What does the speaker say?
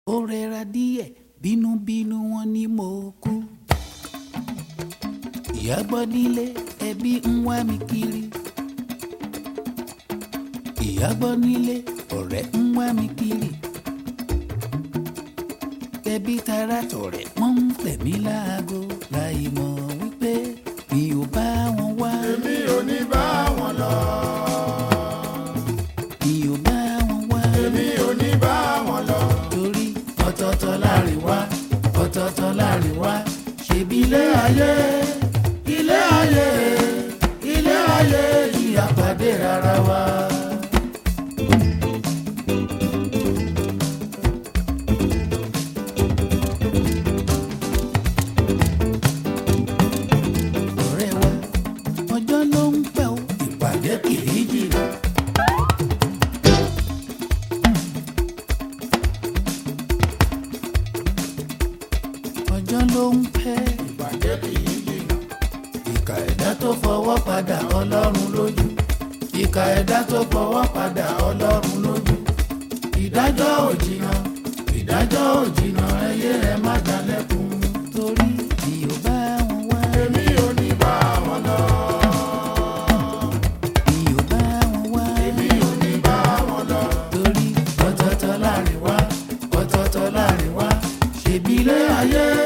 ó rẹra díẹ̀ bínúbínú wọn ni mo kú. ìyá gbọ́ nílé ẹbí ń wá mi kiri. ìyá gbọ́ nílé ọ̀rẹ́ ń wá mi kiri. ẹbí tara tọ̀rẹ́ wọ́n ń tẹ̀ mí láago láì mọ̀ wípé mi ò bá wọn wá. èmi ò ní bá wọn lọ. mi ò bá wọn wá. èmi ò ní bá wọn lọ. torí ọ̀tọ̀ọ̀tọ̀ láàrin wá ọ̀tọ̀ọ̀tọ̀ láàrin wá ṣèbí ilé ayé ilé ayé ilé ayé yìí àpàdé rárá wa. ọ̀rẹ́ wa ọjọ́ ló ń pẹ́ o ìpàdé kì í jìnnà. ọjọ́ ló ń pẹ́ ìbàjẹ́ kì í jìnnà. ìkà ẹ̀dá tó fọwọ́ padà ọlọ́run lójú ìkà ẹ̀dá tó fọwọ́ padà ọlọ́run lójú ìdájọ́ ò jìnnà ìdájọ́ ò jìnnà ẹyẹ ẹ má dalẹ́kun torí tí ò bá wọn wá èmi ò ní bá wọn lọ. tí ò bá wọn wá èmi ò ní bá wọn lọ. torí ọ̀tọ̀ọ̀tọ̀ láàrin wá ọ̀tọ̀ọ̀tọ̀ láàrin wá ṣèbí ilé ayé